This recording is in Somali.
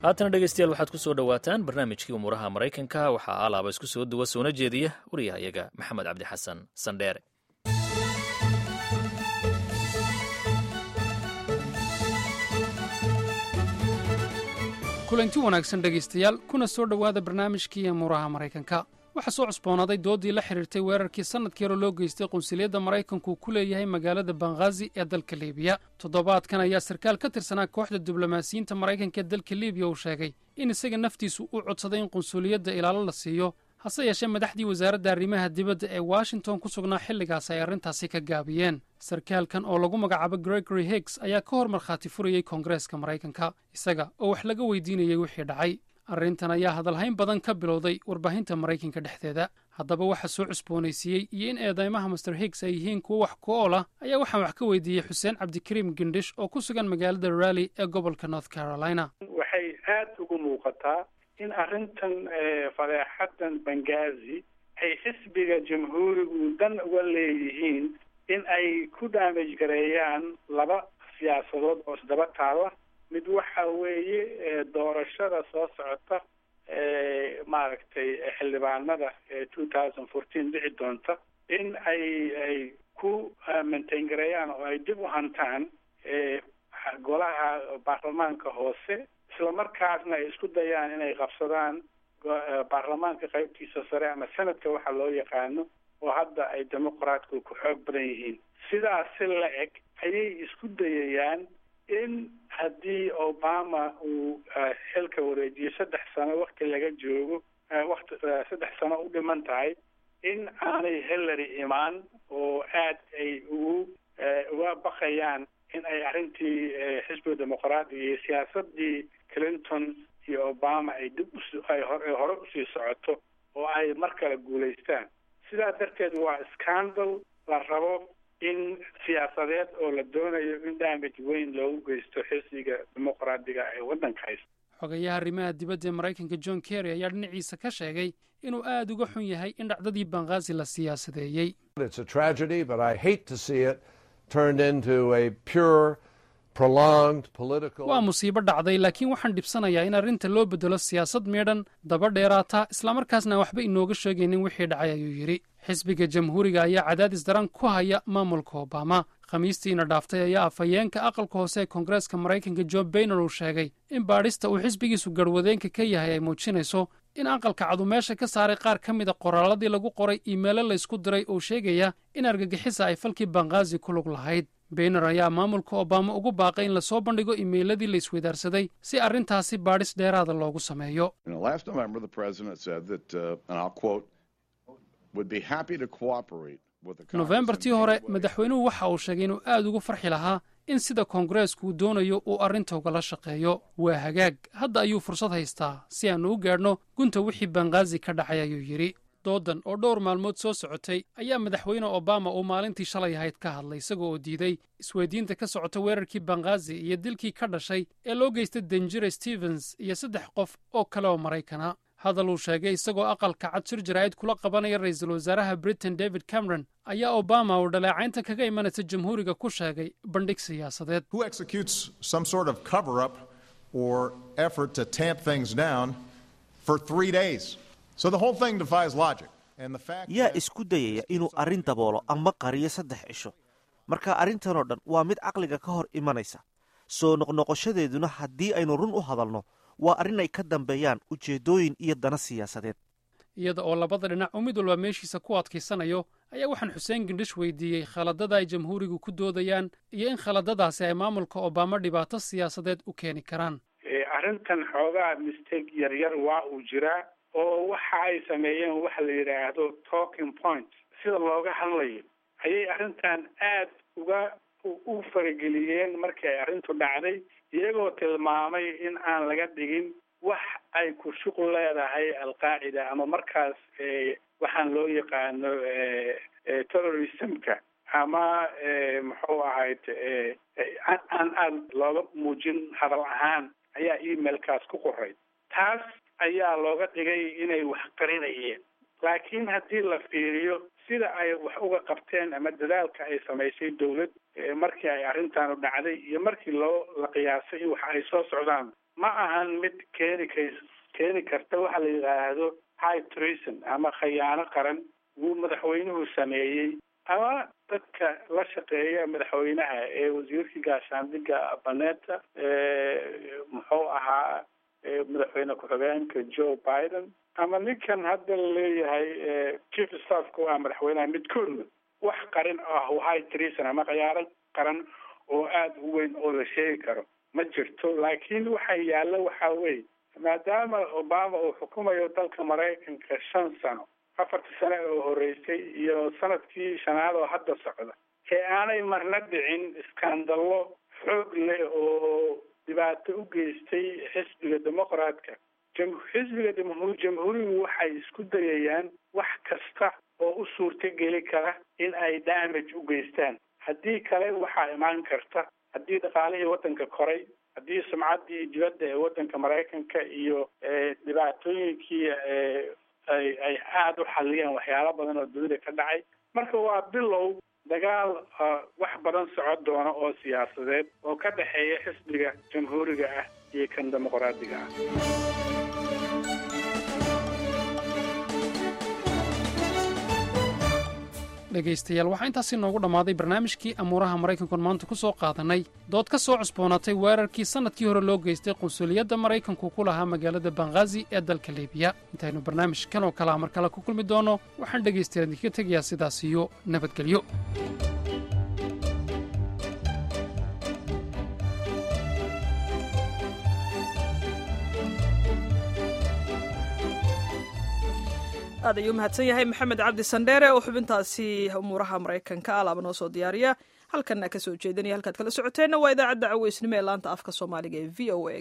haatana dhegeystayaal waxaad ku soo dhowaataan barnaamijkii umuuraha maraykanka waxaa alaaba isku soo duwa soona jeediya wariyahayaga maxamed cabdi xasan sandheere kulanti wanaagsan dhegaystayaal kuna soo dhowaada barnaamijkii amuuraha maraykanka waxaa soo cusboonaaday doodii la xidhiirtay weerarkii sannadkii hore loo geystay qunsuliyadda maraykanku ku leeyahay magaalada banghaazi ee dalka liibiya toddobaadkan ayaa sarkaal ka tirsanaa kooxda diblomaasiyiinta maraykanka ee dalka liibiya uu sheegay in isaga naftiisu u codsaday in qunsuliyadda ilaalo la siiyo hase yeeshee madaxdii wasaaradda arrimaha dibadda ee washington ku sugnaa xilligaas ay arrintaasi ka gaabiyeen sarkaalkan oo lagu magacaabo gregory higgs ayaa ka hor markhaati furayey koongareeska maraykanka isaga oo wax laga weydiinayay wixii dhacay arrintan ayaa hadalhayn badan ka bilowday warbaahinta maraykanka dhexdeeda haddaba waxa soo cusboonaysiiyey iyo in eedaymaha master higgs ay yihiin kuwo wax ku ool ah ayaa waxaan wax ka weydiiyey xuseen cabdikariim gendhish oo ku sugan magaalada rally ee gobolka north carolina waxay aada ugu muuqataa in arrintan fadeexadan bangazi ay xisbiga jamhuurigu dan uga leeyihiin in ay ku daamaj gareeyaan laba siyaasadood oo isdaba taala mid waxa weeye doorashada soo socota maaragtay xildhibaanada two thousand fourteen dhici doonta in ay ay ku maintain gareeyaan oo ay dib u hantaan golaha baarlamaanka hoose isla markaasna ay isku dayaan inay qabsadaan baarlamaanka qaybtiisa sare ama senadka waxa loo yaqaano oo hadda ay dimuqraatku ku xoog badan yihiin sidaas si la eg ayay isku dayayaan in haddii obama uu xilka wareejiyo saddex sano wakti laga joogo wakti saddex sano u dhiman tahay in aanay hillary imaan oo aad ay ugu uga baqayaan in ay arrintii xisbiga dimuqraadiga iyo siyaasadii clinton iyo obama ay dib uay hore usii socoto oo ay mar kale guulaystaan sidaa darteed waa scandal la rabo in siyaasadeed oo la doonayo in damage weyn loogu geysto xisbiga dimuqraadiga ee waddanka haysta xogayaha arrimaha dibadda ee maraykanka john kerry ayaa dhinaciisa ka sheegay inuu aada uga xun yahay in dhacdadii banghaazi la siyaasadeeyey waa musiibo dhacday laakiin waxaan dhibsanayaa in arrinta loo beddelo siyaasad miidhan daba dheeraata islamarkaasna waxba inooga sheegaynin wixii dhacay ayuu yidhi xisbiga jamhuuriga ayaa cadaadis daran ku haya maamulka obama khamiistiina dhaaftay ayaa afhayeenka aqalka hoose ee koongareeska maraykanka john bayner uu sheegay in baadhista uu xisbigiisu garwadeenka ka yahay ay muujinayso in aqalka cadu meesha ka saaray qaar ka mida qoraalladii lagu qoray iimeelo laysku diray oo sheegaya in argagixisa ay falkii banghaazi ku lug lahayd bayner ayaa maamulka obama ugu baaqay in lasoo bandhigo iimeyladii la isweydaarsaday si arrintaasi baadhis dheeraada loogu sameeyo nofembartii hore madaxweynuhu waxa uu sheegay inuu aad ugu farxi lahaa in sida koongareesku uu doonayo uu arrinta ugala shaqeeyo waa hagaag hadda ayuu fursad haystaa si aannu u gaadhno gunta wixii banghaazi ka dhacay ayuu yidhi doodan oo dhowr maalmood soo socotay ayaa madaxweyne obama uu maalintii shalay ahayd ka hadlay isaga oo diiday isweydiinta ka socota weerarkii banghaazi iyo dilkii ka dhashay ee loo geystay denjire stevens iyo saddex qof oo kale oo maraykana hadal uu sheegay isagoo aqalka cad shir jaraa'id kula qabanaya ra'iisul wasaaraha britain david cameron ayaa obama uu dhaleecaynta kaga imanaysa jamhuuriga ku sheegay bandhig siyaasadeed yaa isku dayaya inuu arrin daboolo ama qariyo saddex cisho marka arrintanoo dhan waa mid caqliga ka hor imanaysa soo noqnoqoshadeeduna haddii aynu run u hadalno waa arrin ay ka dambeeyaan ujeeddooyin iyo dana siyaasadeed iyada oo labada dhinac uu mid walba meeshiisa ku adkaysanayo ayaa waxaan xuseen gendhish weydiiyey khaladada ay jamhuurigu ku doodayaan iyo in khaladadaasi ay maamulka obama dhibaato siyaasadeed u keeni karaan arrintan xoogaa mistake yaryar waa uu jiraa oo waxa ay sameeyeen waxa la yidhaahdo talking point sida looga hadlayo ayay arrintan aad uga u farageliyeen markii ay arrintu dhacday iyagoo tilmaamay in aan laga dhigin wax ay ku shuqul leedahay alqaacida ama markaas waxaan loo yaqaano terrorismka ama muxuu ahayd aan aada looga muujin hadal ahaan ayaa emailkaas ku qoray taas ayaa looga dhigay inay wax qarinayeen laakiin haddii la fiiriyo sida ay wax uga qabteen ama dadaalka ay samaysay dawlad markii ay arrintaanu dhacday iyo markii loo la qiyaasay in wax ay soo socdaan ma ahan mid keeni kays keeni karta waxa la yidhaahdo high treason ama khayaano qaran wuu madaxweynuhu sameeyey ama dadka la shaqeeya madaxweynaha ee wasiirkii gaashaandhigga baneta muxuu ahaa madaxweyne ku-xigeenka joe biden ama ninkan hadda la leeyahay chief staffka waa madaxweynaha midkoodna wax qarin ah high treason ama khayaano qaran oo aada u weyn oo la sheegi karo ma jirto laakiin waxa yaalla waxaa weeye maadaama obama uu xukumayo dalka maraykanka shan sano afartii sane oo horeysay iyo sanadkii shanaad oo hadda socda ee aanay marna dhicin iskandallo xoog leh oo dhibaato u geystay xisbiga dimuqraadka xisbiga jamhuurigu waxay isku dayayaan wax kasta oo u suurtogeli kara in ay damage u geystaan haddii kale waxaa imaan karta haddii dhaqaalihii waddanka koray haddii sumcaddii dibadda ee waddanka maraykanka iyo dhibaatooyinkii ay ay aada u xalliyeen waxyaalo badan oo dunida ka dhacay marka waa bilow dagaal wax badan socon doona oo siyaasadeed oo ka dhexeeya xisbiga jamhuuriga ah iyo kan dimuqraadiga ah dhegaystayaal waxaa intaasi noogu dhammaaday barnaamijkii amuuraha maraykankuon maanta ku soo qaadanay dood ka soo cusboonaatay weerarkii sannadkii hore loo geystay qunsuliyadda maraykanku ku lahaa magaalada banghaazi ee dalka libiya intaynu barnaamijkan oo kalea mar kale ku kulmi doonno waxaan dhegaystayaal idinkaga tegayaa sidaas iyo nabadgelyo aad ayuu mahadsan yahay maxamed cabdi sandheere oo xubintaasi umuuraha maraykanka alaaba noo soo diyaariya halkanna ka soo jeedinaya halkaad kala socoteenna waa idaacadda caweysnimo ee laanta afka soomaaliga ee v o a